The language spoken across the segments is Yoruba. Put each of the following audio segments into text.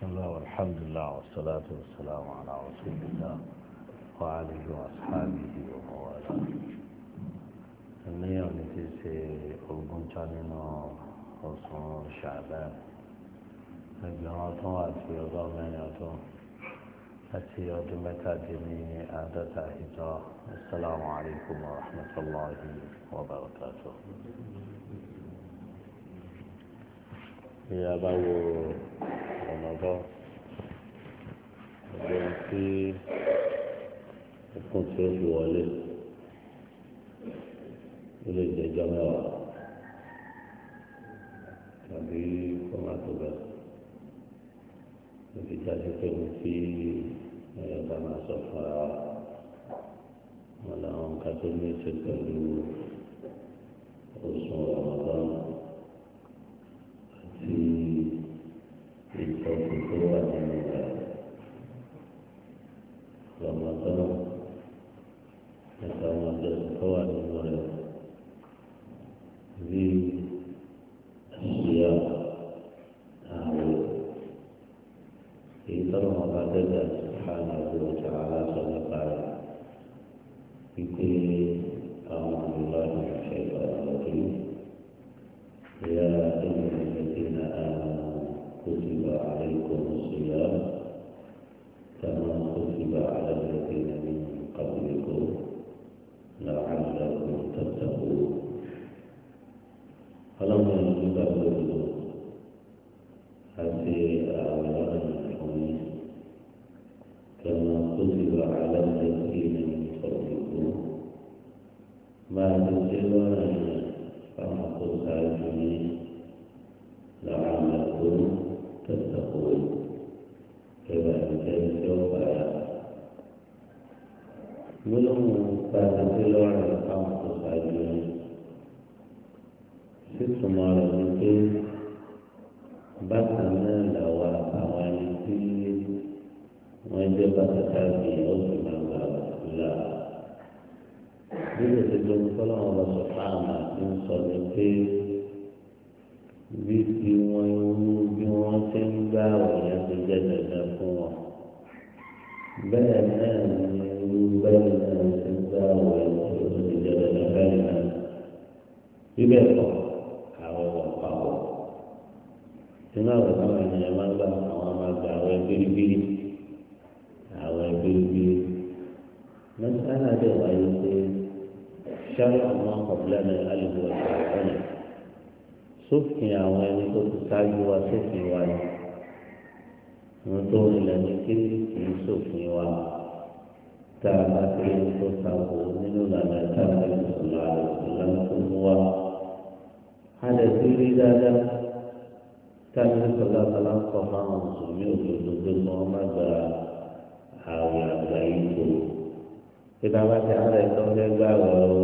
الله والحمد لله والصلاة والسلام على رسول الله وآله وأصحابه وموالاه اليوم نتيجة ألقون جانينا ọ̀sán ṣàbẹ́ ẹgbẹ̀rún ọdún àti ọgọ́rùn mẹ́rin ọdún àti ọdún mẹ́tàdínní àádọ́ta ìjọ assalamu alaikum wa rahmatullahi wa barakatuh. bí a bá wo ọ̀nà bọ́ ẹgbẹ́ tí ẹkùn tí ó fi wọlé ó lè jẹjọ́ mẹ́wàá tàbí kọ́mátò bẹ́ẹ̀ níbi jáde pé mo fi ẹ̀ka máa sọ fúnra wa wọn làwọn nǹkan tó ní í ṣe pẹ̀lú oṣù ọ̀mọ̀dán àti ìtọ́jú tó wà nínú rẹ̀ ọ̀mọ̀dán nípa àwọn àjọṣe tó wà nínú rẹ̀ bíi. الصيام تعالى في طرق بعدد سبحانه وتعالى صدق في كل أعوذ بالله من الشيطان الرجيم يا أيها الذين آمنوا كتب عليكم الصيام كما كتب على الذين من قبلكم لعلكم تتقون ọlọ́run ẹni tó bá gbòdò àti àwọn ọ̀rọ̀ ìfọ̀mí kẹmọ tó ti wà aláǹdẹ sí ní ìfọ̀míkú máa tó ṣe lọ́rọ̀ yẹn fáwọn tó ṣáájú ní làwọn àgbò tẹ̀sàkó kẹwà ìjẹ́ tí ó báyà gbólóhùn bá tó ṣe lọ́rọ̀ fáwọn tó ṣáájú ní sísúnmọ́ rẹ̀ ní pé bákan náà làwọn àwọn ẹni tí wọ́n jẹ́ bàtàkà bí ọ̀sùn máa gbà là. Nígbà tí tó ń tọ́lọ́ wọn lọ sọ fáàmà tí ń sọ ní pé bí tí wọ́n ń bí wọ́n ti ń gbà wọ̀nyẹn ti jẹ́ dandan fún wọn. Bẹ́ẹ̀ náà ni irú bẹ́ẹ̀ náà ti ń gbà wọ̀nyẹn tó ti jẹ́ dandan bẹ́ẹ̀ náà. Bíbẹ̀ kọ́ àwọn ọ̀pàwọ̀ nínú àwọn táwọn ènìyàn máa ń gbà àwọn máa gba àwọn ẹgbẹ́rẹ́gbẹ́rẹ́ àwọn ẹgbẹ́rẹ́gbẹ́rẹ́ mẹ́sàn-án àti ìwáyé pé ṣáà àwọn ọ̀pọ̀lọpọ̀ ní alùpùpù ọ̀sẹ̀ ọ̀nà sófin àwọn ẹni tó ti ṣáájú wa sófin wa ni wọn tó ilẹ̀ ní kí kì í sófin wa tá a bá ti ń tó sáwọ́ nínú ìlànà ìtàkùn ìṣòro àlùfáà ìlànà tó mú wa alẹ́ tí rí dáadáa táwọn sọlá sọlá ń kọ́ fáwọn mùsùlùmí òdodo pé kí wọ́n má gba àwẹ̀ àgbà yìí tó pété bá ti ara ẹ̀ tó ń fẹ́ gbà wẹ̀ o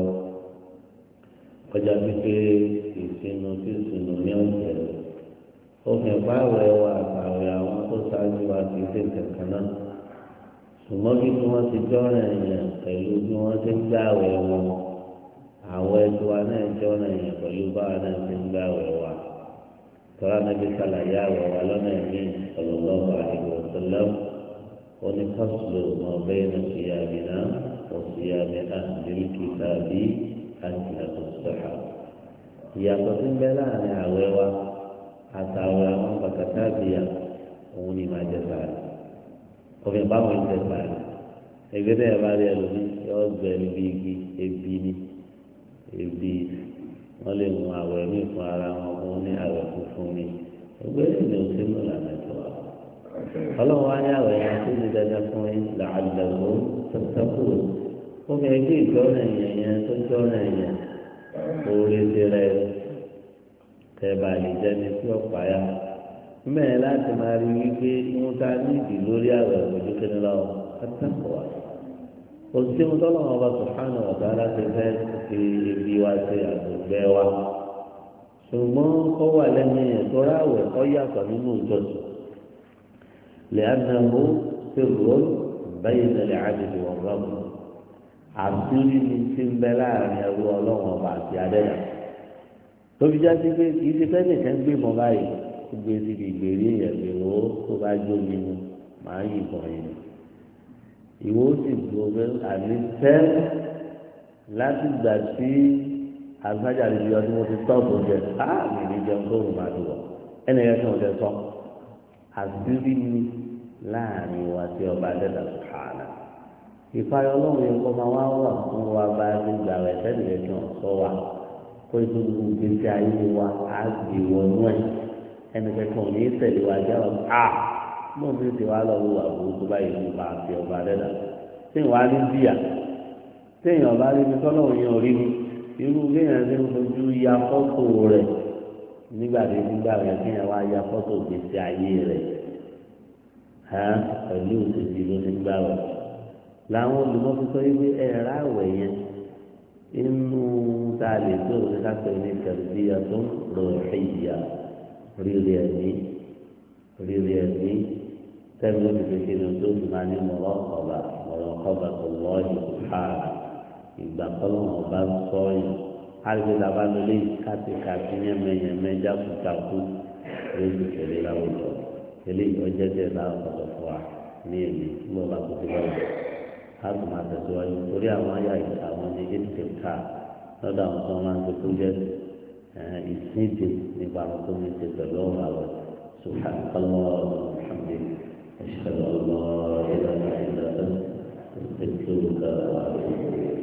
ọjà pípé ìsinú tí ìsinú ní ọ̀sẹ̀ òfin ìpáwẹ̀ wa àtàwẹ̀ àwọn tó ṣáájú wa kì í ṣe kankan náà ṣùgbọ́n bí wọ́n ti jọ́ràn ẹ̀yàn pẹ̀lú bí wọ́n ti ń gbà wẹ̀ wọn àwọn ẹjọ́ wa náà jẹ́ ọ̀nà yẹn pẹ̀lú báwa náà ti ń gbà wẹ̀ wá tọ́lá níbi sàlàyé àwẹ̀ wa lọ́nà ẹ̀mí sallallahu alaihi wasallam oní fásitì mọ̀ bẹ́ẹ̀ náà sì yá mi náà wọ́n sì yá mi náà lórí kìtà bí àjìnà tó sọ̀rọ̀. ìyàtọ̀ tí ń bẹ láàrin àwẹ̀ wa àtàwẹ̀ àwọn bàtàkà bìyà òun ni màá jẹ sàrẹ̀ òfin báwọn ń jẹ sàrẹ̀ ẹgbẹ́ tẹ̀ bá rí ẹlòmí yọ gbẹ níbi igi ebi ni ebi wọn lè mú àwẹ̀ mí fún ara wọn fún ní àwẹ̀ funfun ni ẹgbẹ́ ìlú sínú lànà tó wà. ọlọ́run wá ní àwẹ̀ yẹn tó ní dandan fún yín làálàgbó tọ́tọ́kù ó fi ẹgbẹ́ ìjọ́nà yẹn yẹn tó jọ́nà yẹn orí ti rẹ tẹ̀bà lè jẹ́ni tí ó pààyà mẹ́rin láti máa rí wípé wọ́n ta nídìí lórí àwẹ̀ òjò kí ni lọ́wọ́ tọ́tọ́kù wà òsì ń tọ́lọ̀ ọba sùhánù ọ̀gá láti fẹ́ fi ibi wa ṣe àgbègbè wa ṣùgbọ́n ó wà lẹ́nu yẹn tó ráwẹ̀ ó yàtọ̀ nínú ìjọsìn lẹ́yìnàmó ṣe rò bẹ́yìn nílẹ̀ àdìdì wọn rọ́ọ̀mù àbúrí ni ti ń bẹ láàrin ẹrú ọlọ́run ọba àti adẹ́dà tóbi já sí pé kì í ṣe fẹ́ nìkan gbé mọ́ báyìí gbé síbi ìgbèrí èèyàn lè wò ó kó bá jó mi mu màá yìnbọn yìí ìwọ ó sì dúró pé àní tẹ́ láti gbà sí agbájá lè yọ ọdún mo ti tọ́ọ̀bù jẹ á mi ní jẹun tó rùn máa dùn wọ ẹnì yẹn kàn jẹ sọ àbírí ni láàrin wa sí ọba adẹ́dà sùhánà ìfayọ ọlọ́run yẹn kọ́ máa wá wà fún wa bá a ti gbà rẹ̀ sẹ́ni yẹn kí wọ́n sọ wa kó ètò gbogbo gbèsè ayé wa á gbé wọnú ẹ̀ ẹnì kẹ́kọ̀ọ́ ní tẹ̀lé wa jẹ́ wọn a mọ̀ mi ti wá lọ wọ àbúrò tó báyìí ní ipa àti ọba adẹ́dà tí ìwà ní bíyà tí èèyàn bá rí mi tọ́lọ́run yẹn ò rí mi irú kéèyàn ti ń fojú ya fọ́tò rẹ̀ nígbà tí nígbà rẹ̀ kéèyàn wá ya fọ́tò gbèsè ayé rẹ̀ hàn pẹ̀lú òṣèlú ló ti gbà rẹ̀ làwọn olùmọ̀fi sọ wípé ẹ̀rá àwẹ̀ yẹn inú tá a lè tó òun ká pè ní tẹ̀síyà tó ń rò ẹ̀yà rírì ẹ̀mí rírì ẹ̀mí tẹ́lẹ̀ ló ti fi kí ni tó ti máa ní mọ̀rọ̀ ọ̀bà mọ̀rọ̀ ọ̀bà tó lọ́ọ̀yì káà ìgbà kọ́lọ́mù ọba ń sọ yìí alùpùpù làbá lórí kátìkátì yẹmẹyẹmẹ jákujàku lójú tẹ̀lé láwùjọ tẹ̀lé ìtọ́jẹ́ tẹ̀ láwọn ọ̀dọ̀ fún wa ní èmi nígbà bá kó sí báwùjọ láti máa tẹ̀síwájú torí àwọn ayé àyè àwọn ní ètùtù ká lọ́dọ̀ àwọn tó máa ń tó kúnjẹ́ ìsíndè nípa àwọn tó ń ṣe pẹ̀lú ọ̀rọ̀ àwọ̀ سبحانك اللهم وبحمدك أشهد أن لا إله إلا أنت أستغفرك وأتوب إليك